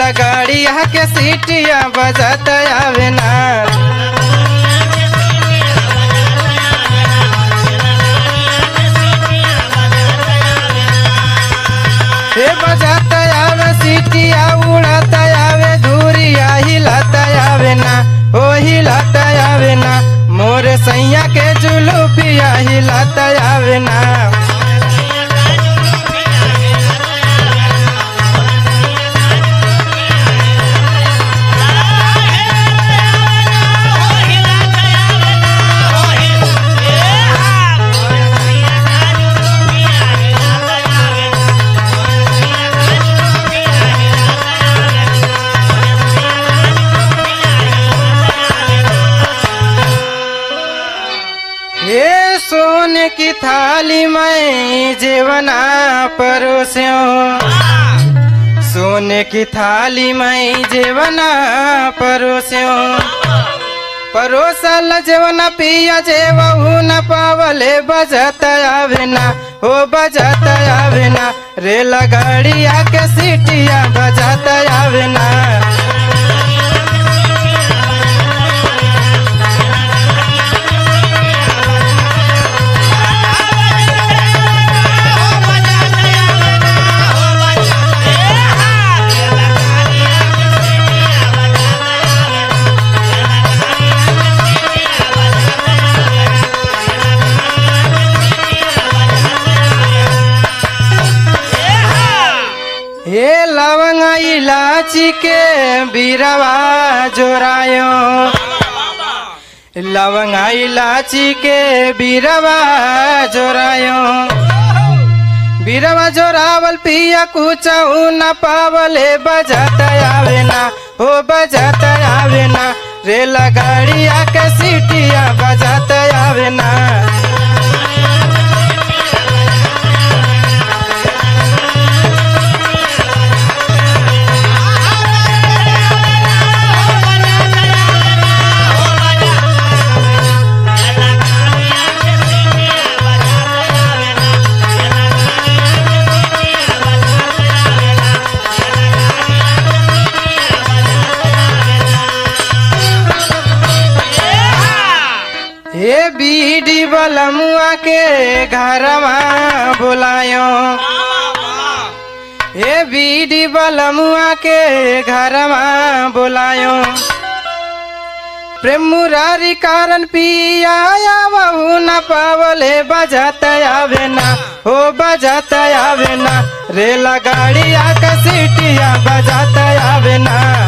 गाड़िया के सीटिया बजत आवे ना हे बजत आवे सीटिया उड़त आवे धूरिया हिलत आवे ना ओ हिलत आवे ना मोर सैया के जुलूपिया हिलत आवे ना हे सोने की थाली में जेवना परोस्यो सोने की थाली में जेवना परोस्यो परोसल जेवना पिया जेवहू न पावले बजत आवे ना हो बजत आवे ना रेल गाड़िया के सीटिया बजत आवे ना हे लवंग इलाची के बीरवा जोरायो लवंग इलाची के बीरवा जोरायो बीरवा जोरावल पिया कुचऊ न पावले बजत आवे ना हो बजत आवे ना रेल गाड़िया के सीटिया बजत आवे ना हे बीडी बलमुआ के घरवा बुलायो हे बीडी बलमुआ के घरवा बुलायो प्रेम मुरारी कारण पिया बहू न पावले बजत आवे ना हो बजत आवे ना रेल गाड़िया का सीटिया बजत आवे ना